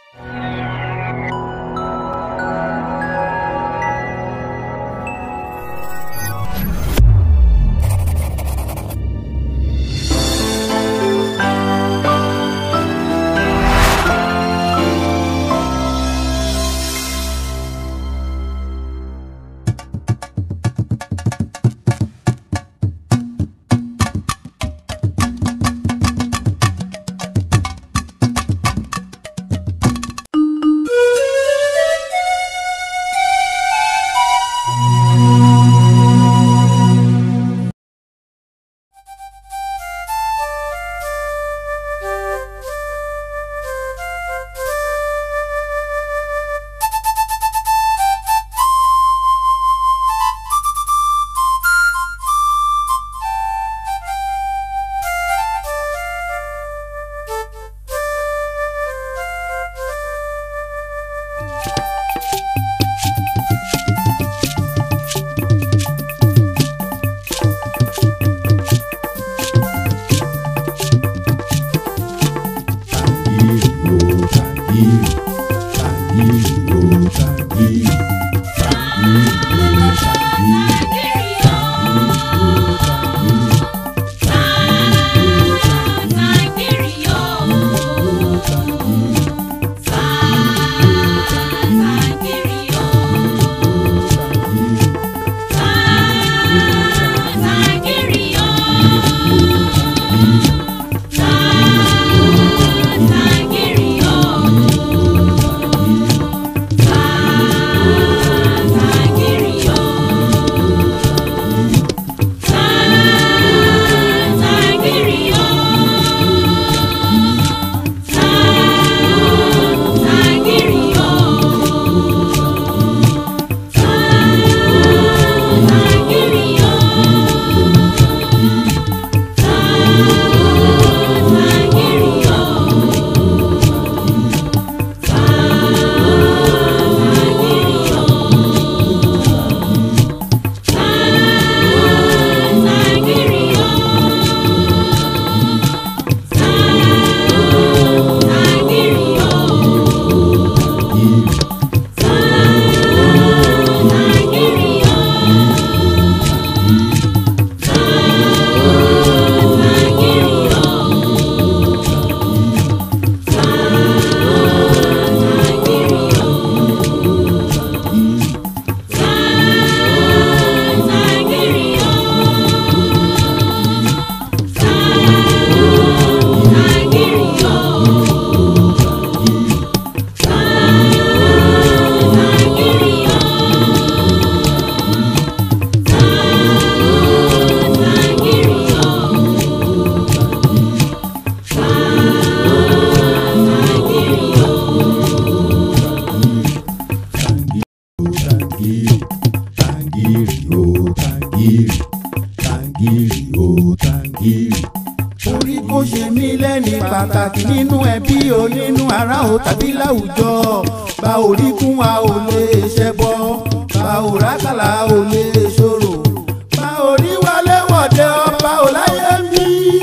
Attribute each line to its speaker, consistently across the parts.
Speaker 1: orí kò ṣe mí lẹ́ni pàtàkì nínú ẹbí o nínú ará o tàbí láwùjọ bá orí kún wa ò lè ṣẹbọ bá òrákàlà ò lè ṣòro bá orí wálé wọ̀dẹ ọba ò láyé mi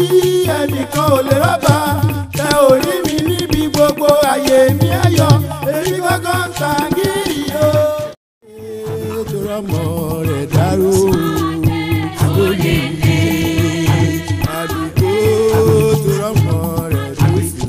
Speaker 1: ẹnìkan ò lè rọ́bà tẹ orí mi níbi gbogbo àyè mi ayọ̀ èmi gángan ta gírì o. ètò ọmọ rẹ̀ dárò àlóyè àdìgbò tó rọmọ rẹ̀ lóṣù.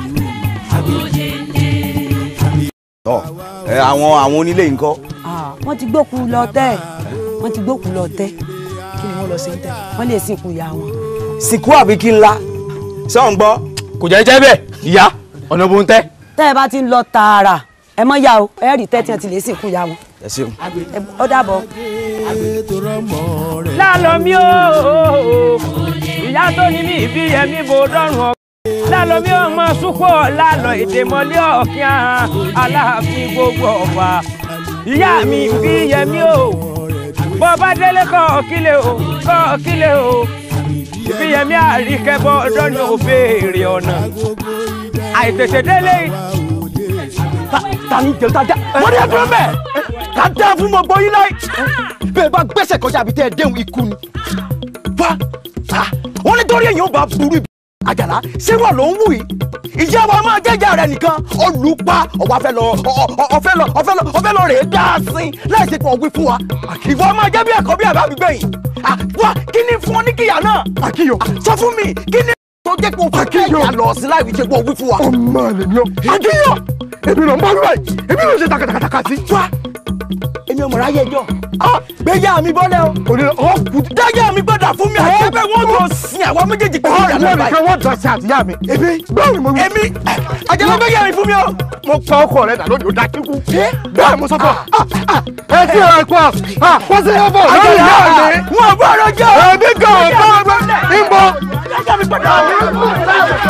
Speaker 2: tọ ẹ àwọn àwọn onílé yìí ńkọ́
Speaker 3: Ah, wọ́n ti gbókù lọ tẹ́ wọ́n ti gbókù lọ tẹ́ kí ni wọ́n lọ sí tẹ́ wọ́n lè sìnkú ìyá wọn.
Speaker 2: sìnkú àbí kí n la sọ̀n gbọ́
Speaker 4: kò jẹ́ jẹ́ bẹ́ẹ̀ ìyá ọ̀nà bó ń tẹ́.
Speaker 3: tẹ́ ẹ bá ti ń lọ tààrà ẹ mọ́ yá o ẹ rí tẹ́ tí wọ́n ti lè sìnkú ìyá wọn.
Speaker 2: ẹ ṣeun.
Speaker 3: Ẹ- ó dàbọ̀.
Speaker 1: ètò ọmọ rẹ̀
Speaker 5: lálọ́ mi ó ìyá tó ní mi ìbí yẹmí mo dọ́rùn ọ. lálọ́ mi ó mọ súpọ̀ lálọ́ èdè mọ́lẹ́ ọ̀kíá aláàfin gbogbo ọ̀fà. ìyá mi ìbí yẹmí ó bọ́ bá délé kọ́ kílẹ̀ o kọ́ kílẹ̀ o ìbí yẹmí àríkẹ́bọ́ dọ́nà òbéèrè ọ̀nà. àìtètè délé
Speaker 4: ta ni jẹun ta dá wọ́n ní ẹ dúró bẹ́ẹ̀ ká dá fún mọ́ gbọ́ yín láì bẹ́ẹ̀ bá gbẹ́sẹ̀ kọjá àbí tẹ́ ẹ déhùn ikú ni wá wọ́n nítorí èèyàn ò bá burú àjàlá ṣé wà ló ń wù yìí ìjẹ́ wa máa jẹ́jẹ́ rẹ̀ nìkan olùpa ọ̀wá fẹ́ lọ ọ̀fẹ́ lọ ọ̀fẹ́ lọ ọ̀fẹ́ lọ rèé dá a sin láì ṣe pọ̀ wí fún wa ìwọ máa jẹ́ bí ẹ̀kọ́ bí àbá mi gbẹ̀yìn wá kí ni fún ọ ní kíyà náà
Speaker 6: àkíyọ
Speaker 4: sọ fún mi kí ni tó jẹ́ pé o fẹ́ kẹ́ ìyá lọ sí láì fi ṣe pọ̀ wí fún wa.
Speaker 6: ọmọ rẹ ni ọ àkíyọ èmi ló ń bá wíwáyé èmi ló ń ṣe takatakataka sí.
Speaker 4: wá èmi ọmọ ráyè jọ gbéyà mi bọ́lẹ̀ o
Speaker 6: òní ọ kù.
Speaker 4: dáyà mi gbọ́dọ̀ fún mi àti ẹgbẹ́ wọn jọ sin àwọn méjèèjì pẹ̀lú
Speaker 6: ọ
Speaker 4: ìyá
Speaker 6: ìwọ
Speaker 4: náà báyìí.
Speaker 6: nìkan wọn dọ̀ sí àtìyá mi.
Speaker 4: èmi
Speaker 6: bẹ́ẹ̀ ni mo wí.
Speaker 4: èmi àjẹmọ́ gbéyà mi fún mi o.
Speaker 6: mo pa ọkọ rẹ dà lónìí ó dá kíkú. bẹ́ẹ̀ mo sọ fún ọ. ẹ ti rẹ pa wọ́n sì yẹ bọ̀ lórí ìyá mi.
Speaker 4: wọn bọ́ ọ̀rọ̀ jẹ́.
Speaker 6: ẹbí kan ọ̀pọ̀ ọgbẹ́ ń bọ̀.
Speaker 4: dáyà mi gbọ́dọ̀.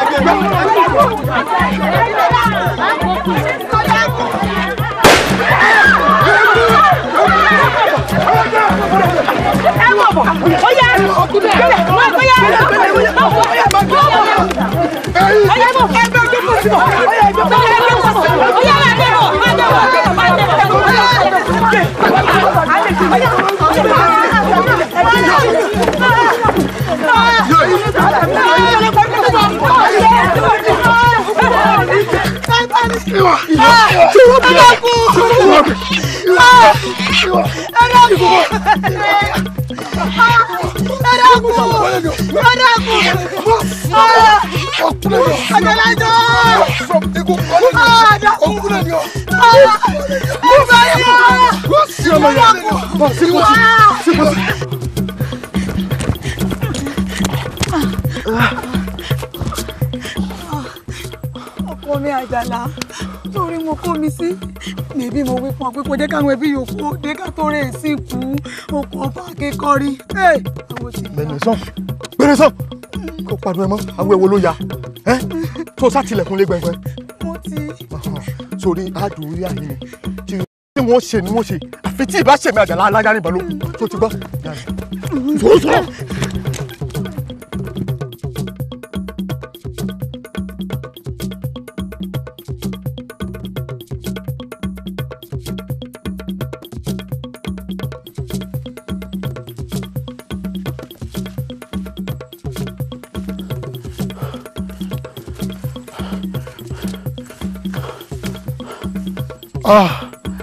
Speaker 3: ọkọ mi àjàlá torí mo kó mi sí níbí mo wí fún ọ pé kò jẹ́ káwọn ẹbí yòókù ó dé ká tó rè sí ikú okùn ọba akẹ́kọ̀ọ́rí àwọn ti
Speaker 6: bẹ́ẹ̀ni sọ gbére sọ kó pariwo ẹ mọ àwọn ewo ló ya ẹ tó sátìlẹ̀kùn lé gbẹngbẹ
Speaker 3: mo ti
Speaker 6: sórí àdùn orí àyè ni tí tí wọ́n ṣe ni wọ́n ṣe àfi tí ìbá ṣèmi àjàlá alájà níbọn ló tó ti gbọ́. sọ̀rọ̀ sọ̀rọ̀. Ah,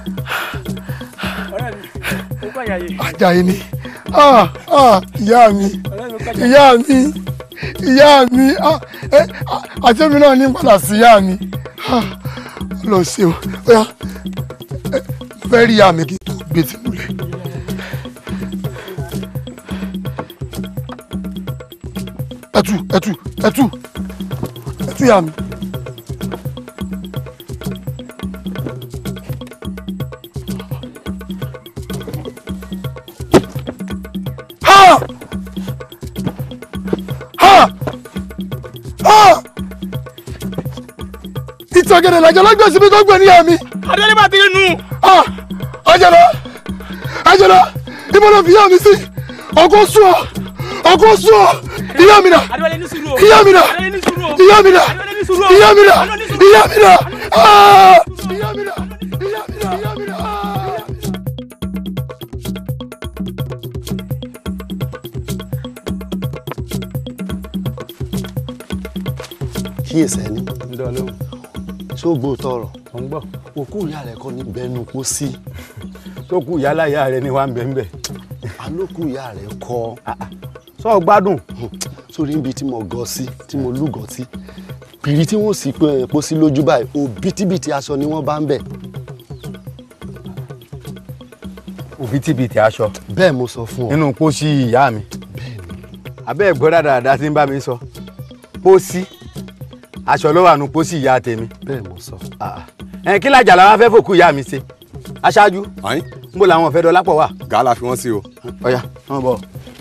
Speaker 6: Àjàyí ni ah ah ìyá mi ìyá mi ìyá mi ah ẹ àti èmi náà ní padà sí ìyá mi ah lọ ṣe o oya ẹ mo fẹ́ rí ìyá mi kí n tó gbé tí múlẹ̀. ẹtù ẹtù ẹtù ẹtù ìyá mi. Ha! Ha! Ha! ìtàgẹ̀dẹ̀ làjọ lọ́gbẹ̀ẹ́ síbi tó gbẹ̀ níyà mi.
Speaker 4: adéyẹ bá ti rí nu.
Speaker 6: Ah! Àjàlá! Àjàlá! Ibo ló fi ìyá mi sí? Ọkọ sùn ọ́! Ọkọ sùn ọ́! Ìyá mi dà! Ìyá mi dà! Ìyá mi dà! Ìyá mi dà! Ìyá mi dà! Ah! Ìyá mi dà! Ìyá mi dà! Ìyá mi dà! Ah!
Speaker 7: kíyèsí ẹni ṣé ó gbóòótọ́ ọ̀rọ̀ òkú ìyá rẹ̀ kọ́ ní bẹ́ẹ̀nu kó sí
Speaker 2: tó kú yálà ìyá rẹ ni wà ń bẹ̀ ń bẹ̀.
Speaker 7: alókù ìyá rẹ̀ kọ́
Speaker 2: sọ gbádùn.
Speaker 7: sórí ibi tí mo gọ sí tí mo lúgọ sí pìrì tí wọ́n sì pé epo sí lójú báyìí òbítíbitì aṣọ ni wọ́n bá ń bẹ̀
Speaker 2: òbítíbitì aṣọ
Speaker 7: bẹ́ẹ̀ mo sọ fún ọ
Speaker 2: nínú pósí ìyá mi. abẹ́ ẹ̀gbọ́n dáadáa tí ń bá mi sọ pósí aṣọ ló wà nù pósí ìyá tèmi.
Speaker 7: bẹ́ẹ̀ mo sọ
Speaker 2: ẹ kí làjà làwọn afẹ́ fòkú ìyá mi ṣe aṣáájú
Speaker 8: ayin
Speaker 2: ń bò làwọn ọ̀fẹ́ dọ́lápọ̀ wà.
Speaker 8: gàálà fi wọ́n sí o.
Speaker 2: ọ̀yà wọ́n bọ̀.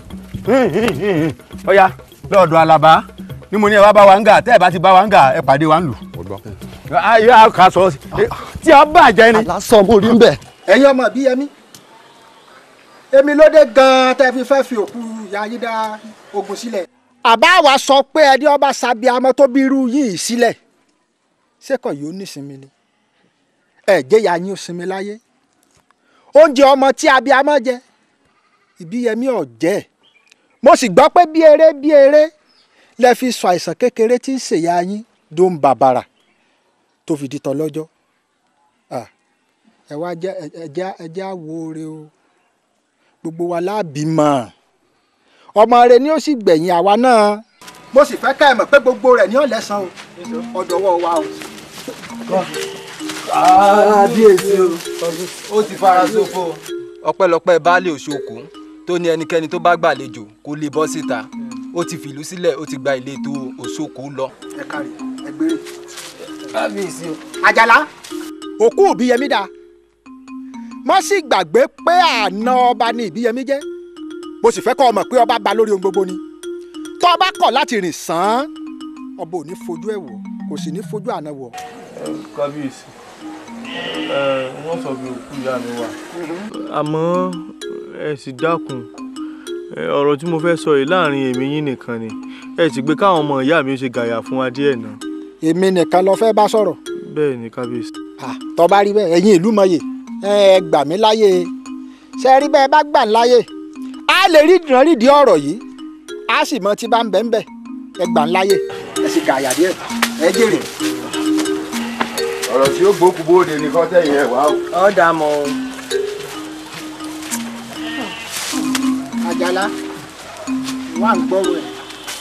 Speaker 2: ọ̀yà lọ́ọ̀dọ̀ alaba ni mo ní ẹ wá bá wa ń gà tẹ́ ẹ bá ti bá wa ń gà ẹ pàdé wa ń lù.
Speaker 8: mo gbọ́.
Speaker 2: ayé àkà sọ tí a bàjẹ́ ni.
Speaker 7: alásọ mo rí ń bẹ̀
Speaker 9: ẹ̀yin ọmọ bí yẹmí èmi ló dé gan-an tẹ́ fi fẹ́ fi òkú ìyá yín dá ogun sílẹ̀. àbá wa sọ pé ẹni ọba sábì amọ tó bí irú yìí sílẹ̀ ṣékọ̀ yìí ó nísinmi ni ẹ̀jẹ̀ ìyá yín ó sinmi láyé oúnjẹ ọmọ tí abiyamọ jẹ ìbíyẹmí ọ̀jẹ́ mo sì gbọ́ pé bí eré bí eré lẹ fi sọ àìsàn kékeré tí ń ṣèyá yín dó ń bàbàrà tó fi di tán lọ́jọ́ Ah, ẹ wá jẹ́ ẹjẹ́ ẹjẹ́ àwo re o gbogbo wa láàbímọ ọmọ rẹ ni ó sì gbẹ̀yìn àwa náà mo sì fẹ́ ká ẹ mọ̀ pé gbogbo rẹ̀ ní ọ̀lẹ́sàn o ọ̀dọ̀wọ́ wa o.
Speaker 8: kábíyèsí o ó ti fara ṣòfò. ọpẹ́lọpẹ́ baálé òṣòkò tó ní ẹnikẹ́ni tó bá gbàlejò kó lè bọ́ síta ó ti fìlú sílẹ̀ ó ti gba ìletò òṣòkò lọ.
Speaker 9: ẹ kárí ẹ gbére.
Speaker 8: kábíyèsí o.
Speaker 9: àjàlá òkú òbíyẹmí dáa má sì gbàgbé pé àna ọba ni ìbíyẹmí jẹ́ mo sì fẹ́ kọ́ ọ mọ̀ pé ọba ba lórí ohun gbogbo ni tó ọba kọ̀ láti rìn sàn án ọba ò ní fojú ẹ̀ wò kò sì ní fojú àná wò.
Speaker 10: kábíyèsí wọ́n sọ bí òkú ìyá mi wà. àmọ́ ẹ sì dákun ẹ, ọ̀rọ̀ tí mo fẹ́ sọ yìí láàrin èmi yín nìkan ni ẹ sì gbé káwọn ọmọ ìyá mi ó ṣe gàyà fún wa díẹ̀ náà.
Speaker 9: èmi nìkan lọ fẹ́ bá sọ̀rọ̀
Speaker 10: bẹ́ẹ̀ ni kábíyèsí.
Speaker 9: tó bá rí bẹ́ẹ̀ ẹ̀yin ìlú mọ̀ye ẹ gbà mí láyè ṣe rí bẹ́ẹ̀ bá gbà ń láyè á lè rí ìdánrídìí ọ̀rọ̀ yìí á sì mọ tí bá ń bẹ́ ń bẹ́ ẹ gbà ń láyè ẹ sì gàyà díẹ̀ ẹ jèrè.
Speaker 2: ọ̀rọ̀ tí ó gbókù bóde ní kọ́ tẹ̀yìn ẹ̀ wá o.
Speaker 8: ọ̀ dà mọ́ o.
Speaker 9: àjàlá wà ń gbọ́rọ̀ ẹ̀.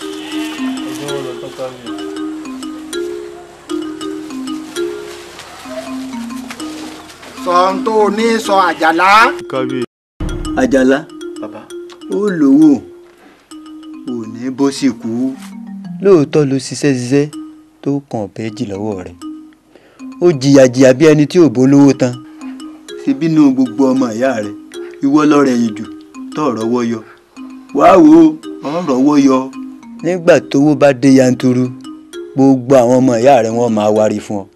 Speaker 9: sọ ohun tó o ní sọ àjàlá.
Speaker 10: kábíyèsí.
Speaker 11: àjàlá ó lówó ò ní bó sì kú lóòótọ́ ló ṣiṣẹ́ ṣiṣẹ́ tó kàn péjì lọ́wọ́ rẹ̀ ó jìyà jìyà bí ẹni tí ò bó lówó tán ṣe bínú gbogbo ọmọ ìyá rẹ̀ ìwọ lọ́rẹ̀ yìí jù tó rọ́wọ́ yọ wàá wo ọ̀ rọ́wọ́ yọ nígbà tówó bá dé yanturu gbogbo àwọn ọmọ ìyá rẹ̀ wọ́n máa wárí fún ọ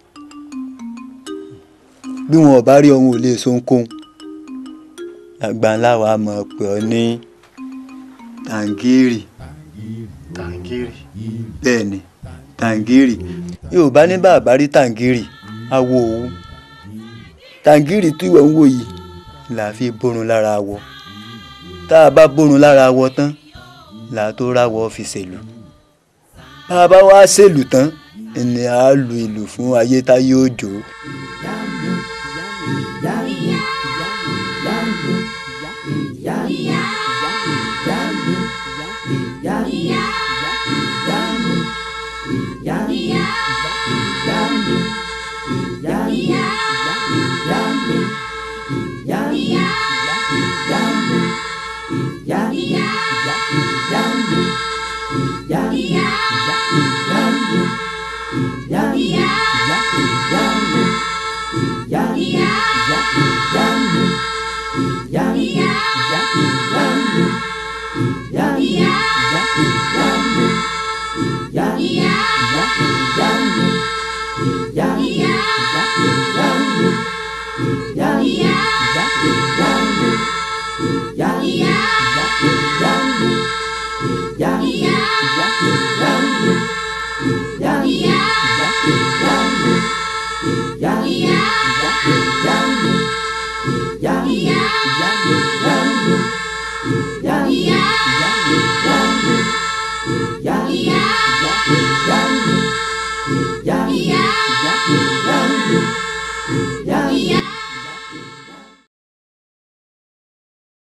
Speaker 11: bí wọn ò bá rí ọhún ò lè so ohunkóhun àgbà ńlá wa mọ̀ pé ọ ní tàǹgìrì tàǹgìrì bẹ́ẹ̀ ni tàǹgìrì yorùbá ní bàbá rí tàǹgìrì awo òwú tàǹgìrì tí ìwọ ń wò yìí là á fi bórun lára wọ tá a bá bórun lára wọ tán là á tó ráwọ fi ṣèlú bá a bá wá ṣèlú tán ni a lu ìlú fún ayé tá yóò jó.
Speaker 12: Yeah.